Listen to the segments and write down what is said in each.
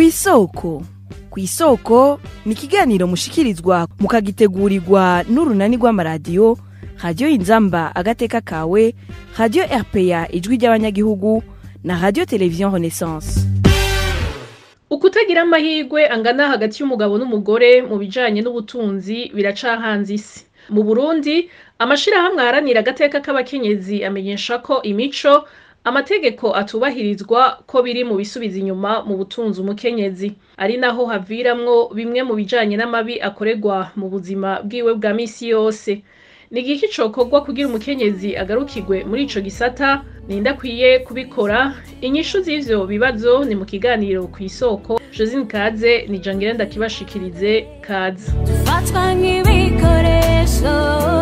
kw'isoko kw'isoko ni ikiganiro mushikirizwa mukagitegurirwa n'urunani rw'amaradiyo radiyo inzamba agateka kawe radiyo rpa ijwi ry'abanyagihugu na radiyo televiziyo renaissance ukutagira amahirwe angana hagati y'umugabo n'umugore mu bijanye n'ubutunzi biracahanze isi mu burundi amashirahamwe aharanira agateka k'abakenyezi amenyesha ko imico amategeko atubahirizwa ko biri mu bisubiza inyuma mu butunzi umukenyezi ari naho haviramwo bimwe mu bijanye n'amabi akorerwa mu buzima bwiwe bwa misi yose ni igiki cokorwa kugira umukenyezi agarukirwe muri ico gisata ninde akwiye kubikora inyishu z'ivyo bibazo ni mu kiganiro kw'isoko josine kaze ni jangire ndakibashikirize kaze dufatwa nk'ibikoresho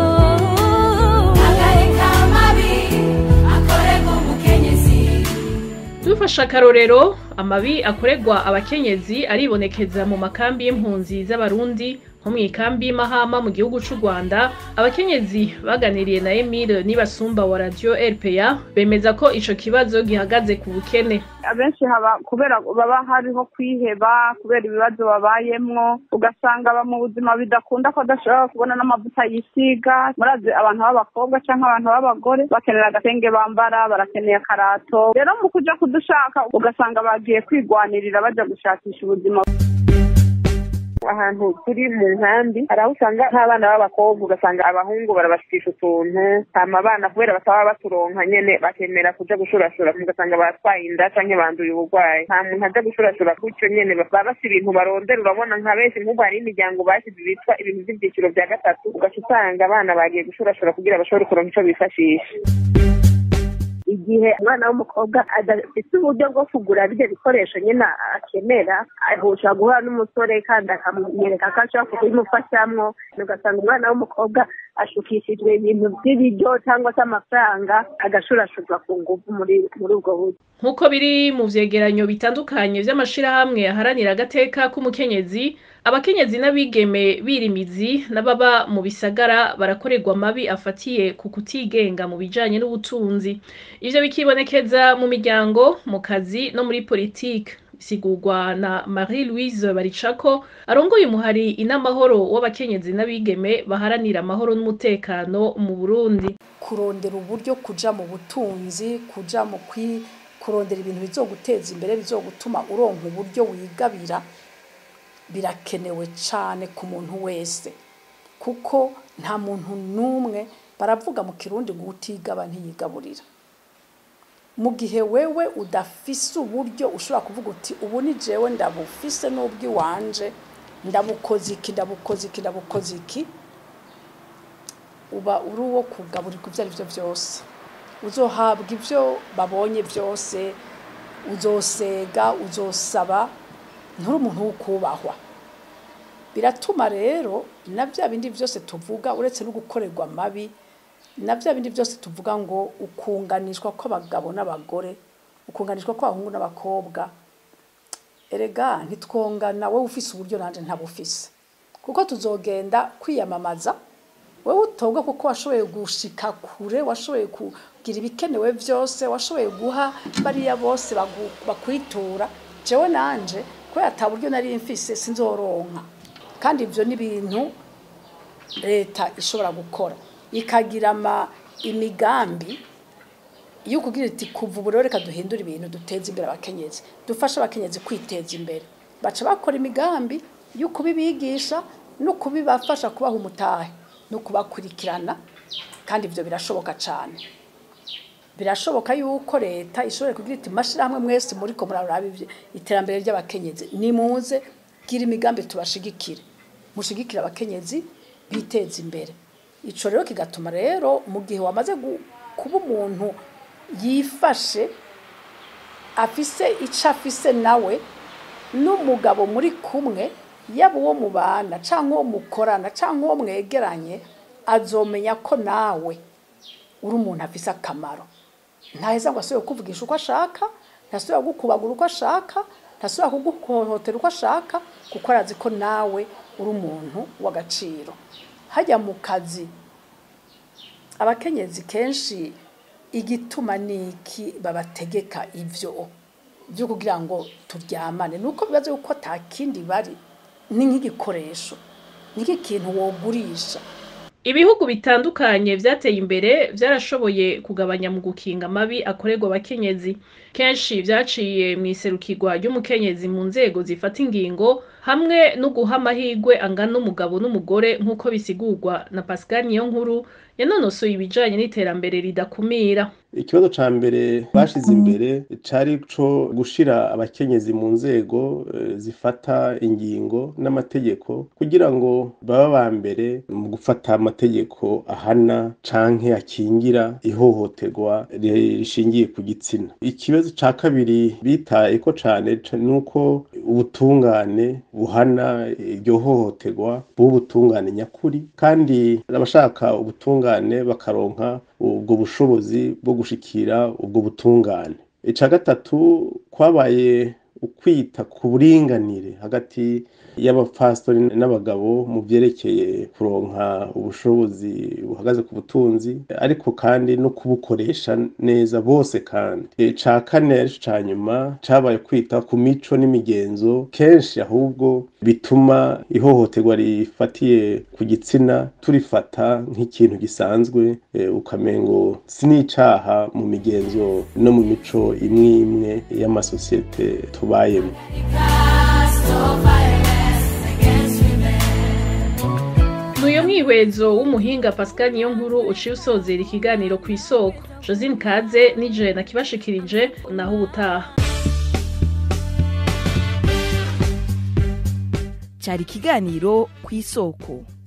hagarika amabi akorerwa umukenyezi dufashe akarorero amabi akorerwa abakenyezi aribonekeza mu makambi y'impunzi z'abarundi nko mu ikambi y'imahama mu gihugu c'u rwanda abakenyezi baganiriye na emile nibasumba wa radio rpa bemeza ko ico kibazo gihagaze ku bukene abenshi haba kubera baba hariho kwiheba kubera ibibazo babayemwo ugasanga aba mu buzima bidakunda ko adashobora kubona n'amavuta yisiga murazi abantu b'abakobwa canke abantu b'abagore bakenera agatenge bambara barakeneye akarato rero mu kuja kudushaka ugasanga bagiye kwigwanirira baja gushakisha ubuzima ahantu turi mu nkambi hari aho usanga nk'abana b'abakobwa ugasanga abahungu barabashikisha utuntu hama abana kubera bataba baturonka nyene bakemera kuja gushurashura ugasanga batwaye inda canke banduye uburwayi nta muntu aja gushurashura gutyo nyene baba bafise ibintu barondera urabona nka benshi nk'ubu hari imiryango basize bitwa ibintu vy'ivyiciro vya gatatu ugaca usanga abana bagiye gushurashura kugira bashobore kuronka ico bifashisha igihe umwana w'umukobwa adafite uburyo bwo kugura bivyo bikoresho nyine akenera ahusha guhura n'umusore kandi akamwereka ko ashobora kubimufashamwo ugasanga umwana w'umukobwa ashukishijwe ibintu by'ibiryo cyangwa se amafaranga agashurashurwa ku nguvu muri muri ubwo buryo nk'uko biri mu vyegeranyo bitandukanye vy'amashirahamwe aharanira agateka k'umukenyezi abakenyezi n'abigeme birimizi n'ababa mu bisagara barakorerwa amabi afatiye ku kutigenga mu bijanye n'ubutunzi ivyo bikibonekeza mu miryango mu kazi no muri politike bisigurwa na marie louise baricako arongoye umuhari inamahoro w'abakenyezi n'abigeme baharanira amahoro n'umutekano mu burundi kurondera uburyo kuja mu butunzi kuja mu kwi kurondera ibintu bizoguteza imbere bizogutuma uronka uburyo wigabira birakenewe cyane ku muntu wese kuko nta muntu n'umwe baravuga mu kirundi ngo utigaba ntiyigaburira mu gihe wewe udafise uburyo ushobora kuvuga uti ubu ni jewe ndabufise n'ubw'iwanje ndabukoze iki ndabukoze iki ndabukoze iki uba uri uwo kugaburirwa ibyo ari byo byose uzohabwa ibyo babonye byose uzosega uzosaba nturi umuntu wo kubahwa biratuma rero na bya bindi byose tuvuga uretse no gukorerwa amabi na bya bindi byose tuvuga ngo ukunganishwa kw'abagabo n'abagore ukunganishwa kw'abahungu n'abakobwa erega ntitwongana wowe ufise uburyo nanjye ntabufise kuko tuzogenda kwiyamamaza wowe utobwa kuko washoboye gushika kure washoboye kugira ibikenewe byose washoboye guha bariya bose bakwitura jewe nanje kubera ata buryo nari mfise sinzoronka kandi ibyo ni ibintu leta ishobora gukora ikagira ama imigambi yo kugira iti kuva ubu rero reka duhindure ibintu duteze imbere abakenyezi dufashe abakenyezi kwiteza imbere baca bakora imigambi yo kubibigisha no kubibafasha kubaha umutahe no kubakurikirana kandi ibyo birashoboka cyane birashoboka yuko leta ishobora kugira iti mashirahamwe mwese muri ko muraraba iterambere ry'abakenyezi nimuze gira imigambi tubashigikire mushigikire abakenyezi biteza imbere ico rero kigatuma rero mu gihe wamaze kuba umuntu yifashe afise ico afise nawe n'umugabo muri kumwe yaba uwo mubana cyangwa uwo mukorana cyangwa uwo mwegeranye azomenya ko nawe uri umuntu afise akamaro ntaheza ngo asubire kukuvugisha uko ashaka ntasubira kugukubagura uko ashaka ntasubira kuguhohotera uko ashaka kuko arazi ko nawe uri umuntu w'agaciro hajya mu kazi abakenyezi kenshi igituma niki babategeka ivyo byo kugira ngo turyamane nuko bibaza yuko ata kindi bari ni nk'igikoresho ni nk'ikintu wogurisha ibihugu bitandukanye vyateye imbere vyarashoboye kugabanya mu gukinga amabi akorerwa abakenyezi kenshi vyaciye mw'iserukirwa ry'umukenyezi mu nzego zifata ingingo hamwe no guha amahirwe angana umugabo n'umugore nk'uko bisigurwa na Pascal Niyonkuru yanonosoye ibijanye n'iterambere ridakumira ikibazo ca mbere bashize imbere cari co gushira abakenyezi mu nzego eh, zifata ingingo n'amategeko kugira ngo baba ba mbere mu gufata amategeko ahana canke akingira ihohoterwa rishingiye ku gitsina ikibazo ca kabiri bitayeko cane ca- nuko ubutungane buhana iryo hohoterwa buba ubutungane nyakuri kandi abashaka ubutungane bakaronka ubwo bushobozi bwo gushikira ubwo butungane ica gatatu kwabaye ukwita ku buringanire hagati y'abapfastori n'abagabo mu vyerekeye kuronka ubushobozi buhagaze ku butunzi ariko kandi no kubukoresha neza bose kandi ica kane arico ca nyuma cabaye kwita ku mico n'imigenzo kenshi ahubwo bituma ihohoterwa rifatiye ku gitsina turifata nk'ikintu gisanzwe eh, ukamengo si n'icaha mu migenzo no mu mico imwe imwe y'amasosiyete tubayemo Nuyo mwihwezo w'umuhinga Pascal Niyonkuru uciye usozera ikiganiro ku isoko Josine Kaze nije nakibashikirije naho ubutaha cyari ikiganiro ku isoko